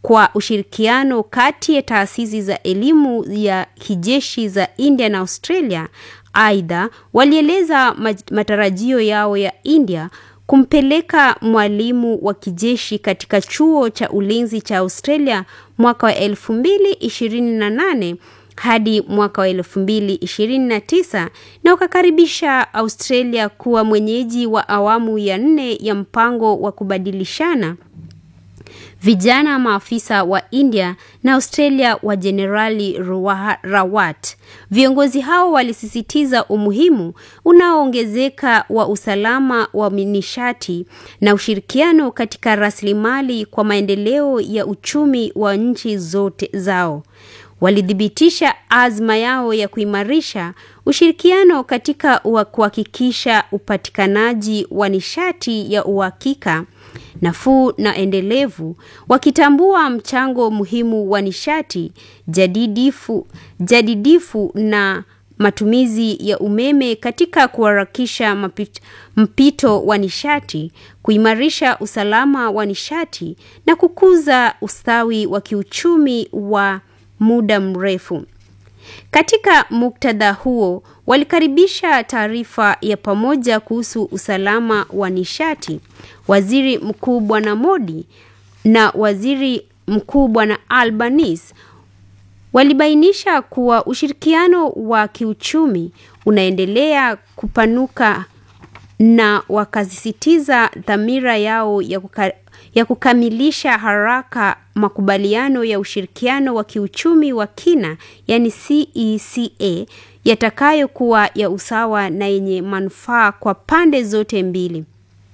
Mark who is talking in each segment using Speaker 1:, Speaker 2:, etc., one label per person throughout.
Speaker 1: kwa ushirikiano kati ya taasisi za elimu ya kijeshi za India na Australia. Aidha, walieleza matarajio yao ya India kumpeleka mwalimu wa kijeshi katika chuo cha ulinzi cha Australia mwaka wa 2028 hadi mwaka wa 2029 na wakakaribisha Australia kuwa mwenyeji wa awamu ya nne ya mpango wa kubadilishana vijana maafisa wa India na Australia wa Jenerali Rawat. Viongozi hao walisisitiza umuhimu unaoongezeka wa usalama wa nishati na ushirikiano katika rasilimali kwa maendeleo ya uchumi wa nchi zote zao. Walithibitisha azma yao ya kuimarisha ushirikiano katika kuhakikisha upatikanaji wa nishati ya uhakika nafuu na endelevu, wakitambua mchango muhimu wa nishati jadidifu, jadidifu na matumizi ya umeme katika kuharakisha mapito, mpito wa nishati, kuimarisha usalama wa nishati na kukuza ustawi wa kiuchumi wa muda mrefu. Katika muktadha huo, walikaribisha taarifa ya pamoja kuhusu usalama wa nishati. Waziri Mkuu Bwana Modi na Waziri Mkuu Bwana Albanese walibainisha kuwa ushirikiano wa kiuchumi unaendelea kupanuka na wakasisitiza dhamira yao ya, kuka, ya kukamilisha haraka makubaliano ya ushirikiano wa kiuchumi wa kina yani CECA yatakayokuwa ya usawa na yenye manufaa kwa pande zote mbili.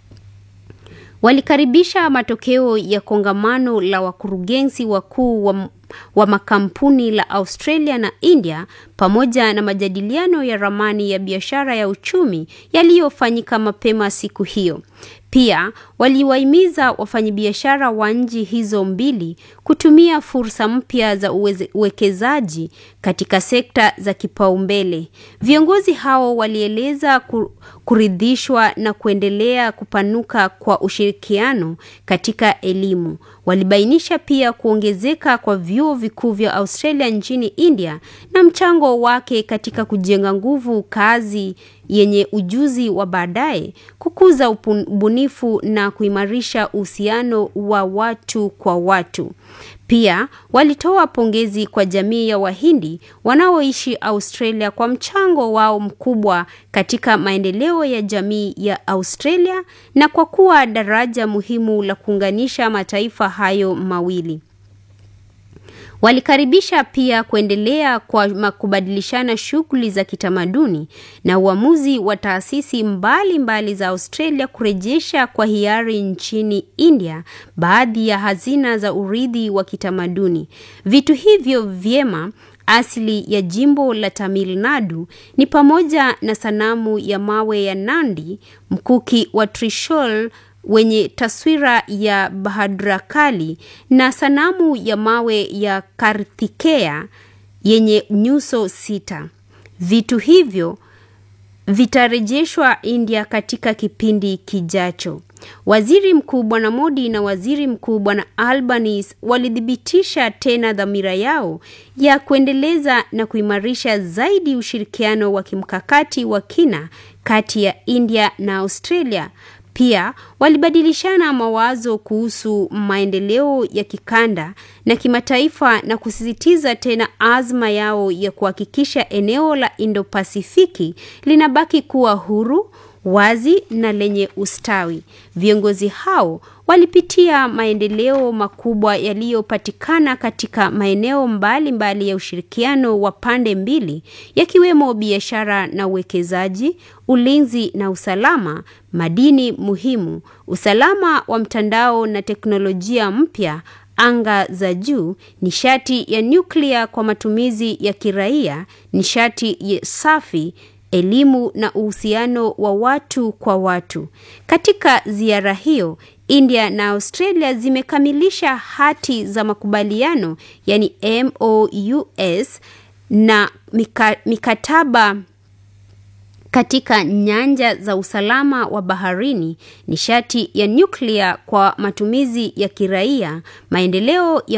Speaker 1: Walikaribisha matokeo ya kongamano la wakurugenzi wakuu wa, wa makampuni la Australia na India pamoja na majadiliano ya ramani ya biashara ya uchumi yaliyofanyika mapema siku hiyo. Pia waliwahimiza wafanyabiashara wa nchi hizo mbili kutumia fursa mpya za uwekezaji katika sekta za kipaumbele. Viongozi hao walieleza kuridhishwa na kuendelea kupanuka kwa ushirikiano katika elimu. Walibainisha pia kuongezeka kwa vyuo vikuu vya Australia nchini India na mchango wake katika kujenga nguvu kazi yenye ujuzi wa baadaye, kukuza ubunifu na kuimarisha uhusiano wa watu kwa watu. Pia walitoa pongezi kwa jamii ya Wahindi wanaoishi Australia kwa mchango wao mkubwa katika maendeleo ya jamii ya Australia na kwa kuwa daraja muhimu la kuunganisha mataifa hayo mawili. Walikaribisha pia kuendelea kwa kubadilishana shughuli za kitamaduni na uamuzi wa taasisi mbalimbali mbali za Australia kurejesha kwa hiari nchini India baadhi ya hazina za urithi wa kitamaduni. Vitu hivyo vyema asili ya jimbo la Tamil Nadu ni pamoja na sanamu ya mawe ya Nandi, mkuki wa Trishul wenye taswira ya Bhadrakali na sanamu ya mawe ya Karthikeya yenye nyuso sita. Vitu hivyo vitarejeshwa India katika kipindi kijacho. Waziri Mkuu Bwana Modi na Waziri Mkuu Bwana Albanese walithibitisha tena dhamira yao ya kuendeleza na kuimarisha zaidi ushirikiano wa kimkakati wa kina kati ya India na Australia. Pia walibadilishana mawazo kuhusu maendeleo ya kikanda na kimataifa na kusisitiza tena azma yao ya kuhakikisha eneo la Indo-Pasifiki linabaki kuwa huru, wazi na lenye ustawi. Viongozi hao walipitia maendeleo makubwa yaliyopatikana katika maeneo mbalimbali mbali ya ushirikiano wa pande mbili yakiwemo biashara na uwekezaji, ulinzi na usalama, madini muhimu, usalama wa mtandao na teknolojia mpya, anga za juu, nishati ya nyuklia kwa matumizi ya kiraia, nishati ya safi elimu na uhusiano wa watu kwa watu. Katika ziara hiyo, India na Australia zimekamilisha hati za makubaliano yani MOUs na mika, mikataba katika nyanja za usalama wa baharini, nishati ya nyuklia kwa matumizi ya kiraia, maendeleo ya